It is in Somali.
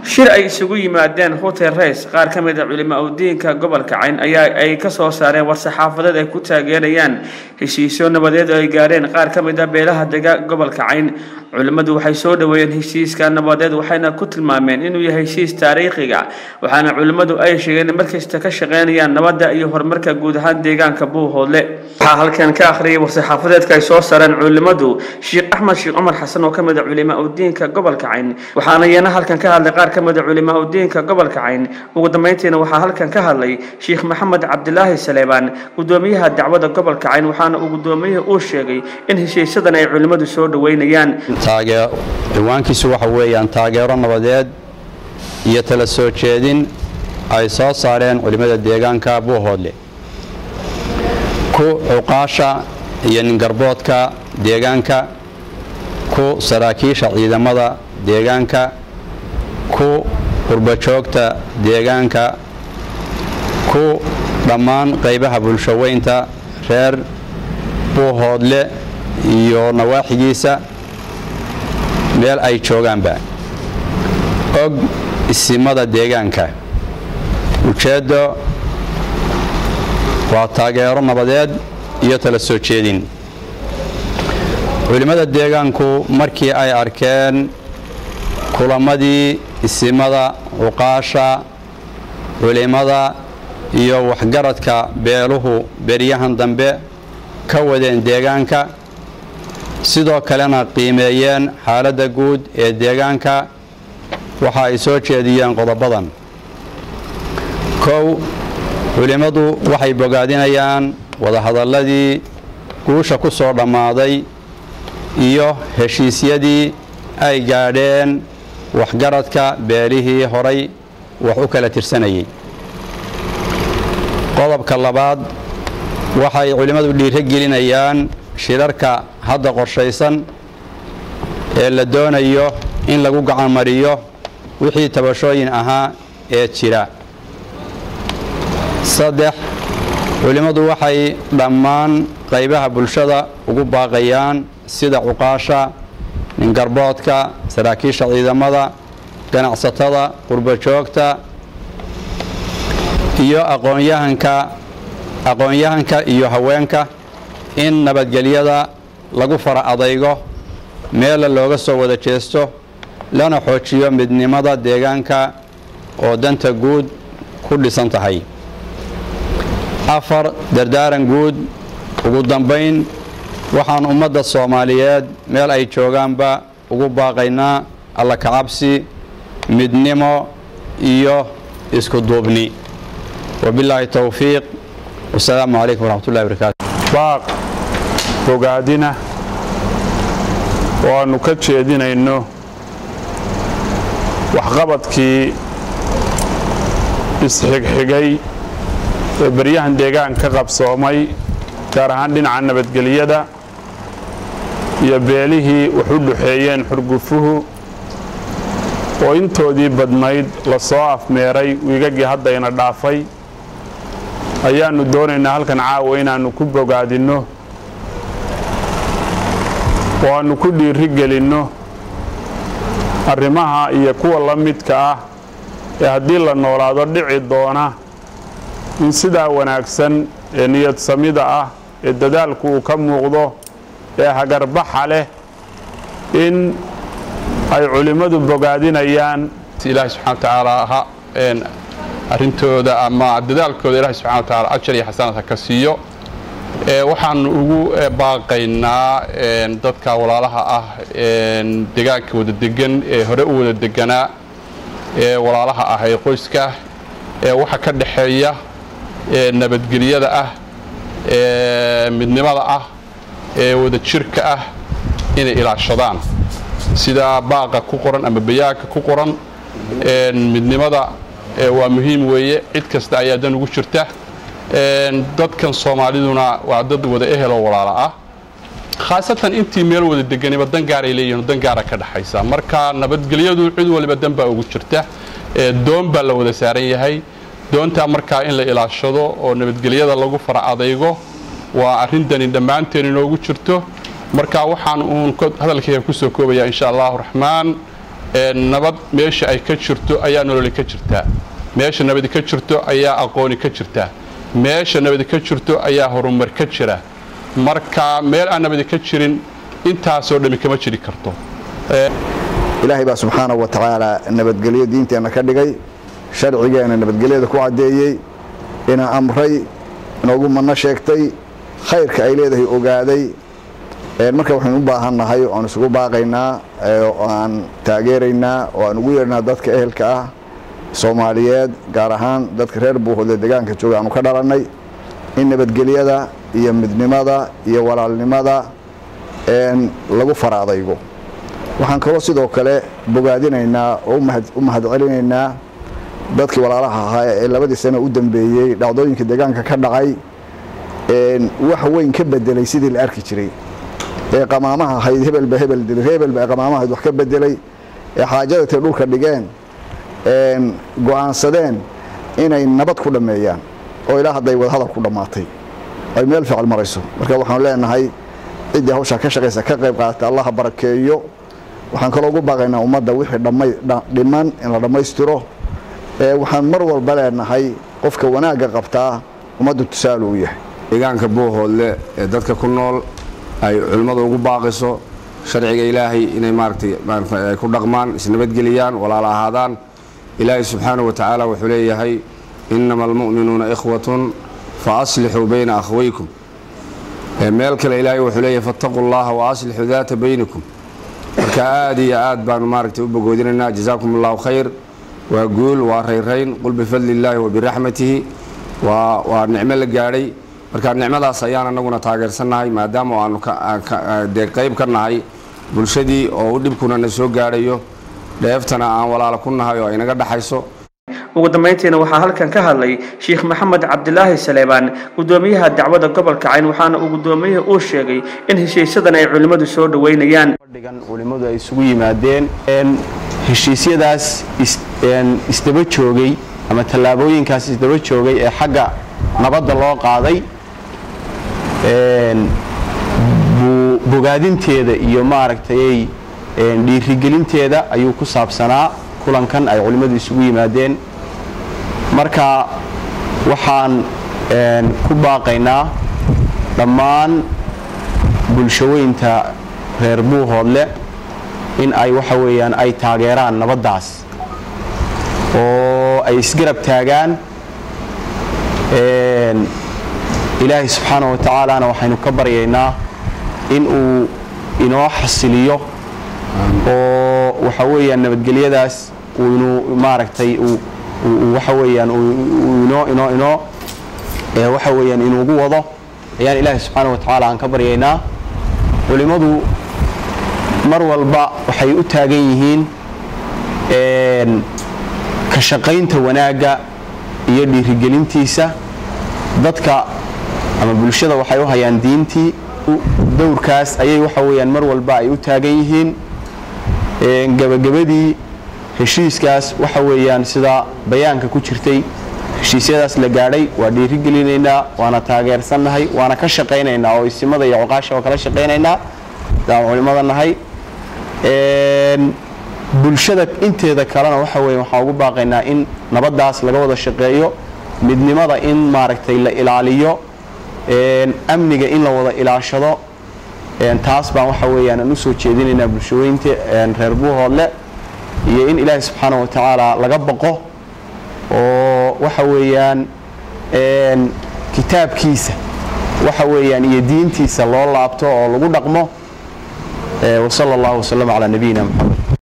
shir ay isugu yimaadeen hotel rays qaar ka mid a culimo udiinka gobolka cayn ayaa ay ka soo saareen war-saxaafadeed ay ku taageerayaan heshiisyo nabadeed oo ay gaareen qaar ka mid a beelaha dega gobolka cayn culimmadu waxay soo dhoweeyeen heshiiska nabadeed waxayna ku tilmaameen inuu yahay heshiis taariikhiga waxaana culimmadu ay sheegeen in markasta ka shaqeynayaan nabadda iyo horumarka guud ahaan deegaanka buuhoodle waxaa halkan ka akhriyay war-saxaafadeedka ay soo saareen culimmadu sheekh axmed sheekh cumar xasan oo ka mid a culimo udiinka gobolka cayn waxaana iyana halkan ka hadlay qaar ka mid a culimo udiinka gobolka cayn ugu dambeyntiina waxaa halkan ka hadlay sheekh maxamed cabdilaahi saleebaan gudoomiyaha dacwada gobolka cayn waxaana uu gudoomiyihii uu sheegay in heshiisyadan ay culimmadu soo dhoweynayaan ciwaankiisu waxa weeyaan taageero nabadeed iyo tala soo jeedin ay soo saareen culimmada deegaanka buuhoodle ku cuqaasha iyo ningarboodka deegaanka ku saraakiisha ciidamada deegaanka ku qurbajoogta deegaanka ku dhammaan qaybaha bulshoweynta reer buuhoodle iyo nawaaxigiisa meel ay joogaanba og isimada deegaanka ujeeddo waa taageero nabadeed iyo tala soo jeedin culimmada deegaanku markii ay arkeen kulamadii isimada cuqaasha culimmada iyo waxgaradka beeluhu beryahan dambe ka wadeen deegaanka sidoo kalena qiimeeyeen xaaladda guud ee deegaanka waxa ay soo jeediyeen qodobadan kow culimmadu waxay bogaadinayaan wadahadalladii guusha ku soo dhammaaday iyo heshiisyadii ay gaadheen waxgaradka beelihii horay wax u kala tirsanayay qodobka labaad waxay culimmadu dhiiro gelinayaan shirarka hadda qorshaysan ee la doonayo in lagu gacan mariyo wixii tabashooyin ahaa ee jira saddex culimmadu waxay dhammaan qaybaha bulshada ugu baaqayaan sida cuqaasha ningarboodka saraakiisha ciidamada ganacsatada qurbajoogta iyo aqoonyahanka aqoon-yahanka iyo haweenka in nabadgelyada lagu fara adaygo meella looga soo wada jeesto lana xoojiyo midnimada deegaanka oo danta guud ku dhisan tahay afar dardaaran guud ugu dambayn waxaan ummadda soomaaliyeed meel ay joogaanba ugu baaqaynaa alla kacabsi midnimo iyo isku duubni wabilaahi towfiiq wasalaamu calaykum waraxmatullahi barakaatu baaq bogaadina oo aannu ka jeedinayno waxqabadkii isxigxigay ee baryahan deegaan ka qabsoomay gaar ahaan dhinaca nabadgelyada iyo beelihii wax u dhaxeeyeen xurgufuhu oo intoodii badnayd la soo afmeeray wiigagii haddayna dhaafay ayaannu doonaynaa halkan caawa inaannu ku bogaadinno oo aannu ku dhiiri gelinno arrimaha iyo kuwa la midka ah ee haddii la noolaado dhici doona in sidaa wanaagsan ee niyad samida ah ee dadaalku uu ka muuqdo ee hagarbaxa leh in ay culimmadu bogaadinayaan ilaahay subxana wa tacaala ha arrintooda ama dadaalkooda ilahay subxana wa tacaala ajar iyo xasanad ha ka siiyo waxaanu ugu baaqaynaa dadka walaalaha ah degaanka wada degan ee hore u wada deganaa ee walaalaha ah ee qoyska ee waxa ka dhaxeeya nabadgelyada ah ee midnimada ah ee wada jirka ah inay ilaashadaan sida baaqa ku qoran ama bayaanka ku qoran midnimada waa muhiim weeye cid kasta ayaa dan ugu jirta dadkan soomaaliduna waa dad wada eheloo walaala ah khaasatan intii meel wada deganiba dan gaaray leeyihin dan gaara ka dhaxaysa marka nabadgelyadu cid waliba dan baa ugu jirta doon baa la wada saaran yahay doontaa markaa in la ilaashado oo nabadgelyada lagu fara adaygo waa arrintani dhammaanteen inoogu jirto marka waxaan uun hadalkayga kusoo koobaya insha allahu raxmaan nabad meesha ay ka jirto ayaa nololi ka jirtaa meesha nabadi ka jirto ayaa aqooni ka jirtaa meesha nabadi ka jirto ayaa horumar ka jira marka meel aan nabadi ka jirin intaasoo dhammi kama jiri karto ilaahay baa subxaanahu wa tacaala nabadgelyo diinteenna ka dhigay sharcigeena nabadgelyada ku caddeeyey ina amray inoogu manno sheegtay khayrka ay leedahay ogaaday marka waxaynu u baahannahay oan isugu baaqaynaa oo aan taageeraynaa oo aan ugu yeernaa dadka ehelka ah soomaaliyeed gaar ahaan dadka reer buuhoodle deegaanka jooga aanu ka dhalannay in nabadgelyada iyo midnimada iyo walaalnimada lagu faraadaygo waxaan kaloo sidoo kale bogaadinaynaa oo u mahadcelinaynaa dadkii walaalaha ahaa ee labadii sano u dambeeyey dhacdooyinka deegaanka ka dhacay wax weyn ka bedelay sidii la arki jiray ee qamaamaha ahayd hebelba hebel dilay hebelba qamaamaha ahayd wax ka bedelay ee xaajada tay dhulka dhigeen go'aansadeen inay nabad ku dhammeeyaan oo ilaa hadday wadahadal ku dhammaatay ay meel fiical marayso marka waxaanu leenahay ciddii hawshaa ka shaqaysa ka qayb qaadata allaha barakeeyo waxaan kaloo ugu baaqaynaa ummadda wixii dhiman in la dhammaystiro waxaan mar walba leenahay qofka wanaagga qabtaa ummadda tusaale u yahay deegaanka buuhoodle ee dadka ku nool ay culimmadu ugu baaqiso sharciga ilaahay inay maaragtay ay ku dhaqmaan isnabadgeliyaan walaala ahaadaan ilaahay subxaanahu wa tacaala wuxuu leeyahay innama almu'minuuna ikhwatun fa aslixuu bayna akhwaykum meel kale ilaahay wuxuu leeyahay fattaquu llaha wa aslixuu daata baynikum marka aad iyo aad baanu maaragtay u bogoodinaynaa jazaakum allahu khayr waa guul waa rayrayn qul bifadli illaahi wa biraxmatihi waa waa nicmo la gaadhay marka nicmadaas ayaan anaguna taageersannahay maadaama aanu dee qayb ka nahay bulshadii oo u dhibkuna na soo gaadhayo dheeftana aan walaalo ku nahay oo aynaga dhaxayso ugu dambayntiina waxaa halkan ka hadlay sheekh maxamed cabdilaahi saleebaan gudoomiyaha dacwada gobolka cayn waxaana uu gudoomiyihii uu sheegay in heshiisyadan ay culimmadu soo dhoweynayaan fadhigan culimmadu ay isugu yimaadeen heshiisyadaas isdaba joogay ama tallaabooyinkaas isdaba joogay ee xagga nabadda loo qaaday bogaadinteeda iyo maaragtay dhiirigelinteeda ayuu ku saabsanaa kulankan ay culimmadu isugu yimaadeen marka waxaan ku baaqaynaa dhammaan bulshaweynta reer buuhoodle in ay waxa weeyaan ay taageeraan nabaddaas oo ay isgarab taagaan ilaahay subxaanahu wa tacaalana waxaynu ka baryaynaa in uu inoo xasiliyo oo waxa weeyaan nabadgelyadaas uu inuu maaragtay waxa weeyaan inoo inoo inoo waxa weeyaan inuugu wado ayaan ilaahay subxaanahu wa tacaala aan ka baryaynaa culimmadu mar walba waxay u taagan yihiin ka shaqaynta wanaagga iyo dhiirigelintiisa dadka ama bulshada waxay u hayaan diintii dowrkaas ayay waxa weeyaan mar walba ay u taagan yihiin gebagabadii heshiiskaas waxa weeyaan sida bayaanka ku jirtay heshiisyadaas la gaadhay waa dhiirigelinaynaa waana taageersannahay waana ka shaqaynaynaa oo isimada iyo cuqaasha oo kala shaqaynaynaa daan culimmada nahay bulshada inteeda kalena waxa weeye waxaan ugu baaqaynaa in nabaddaas laga wada shaqeeyo midnimada in maaragtay la ilaaliyo amniga in la wada ilaashado taas baan waxa weeyaan aan u soo jeedinaynaa bulshaweynta reer buuhoodle iyo in ilaahay subxaanahu wa tacaala laga baqo oo waxa weeyaan kitaabkiisa waxa weeyaan iyo diintiisa loo laabto oo lagu dhaqmo wasala allahu wasalam calaa nabiyina moxamed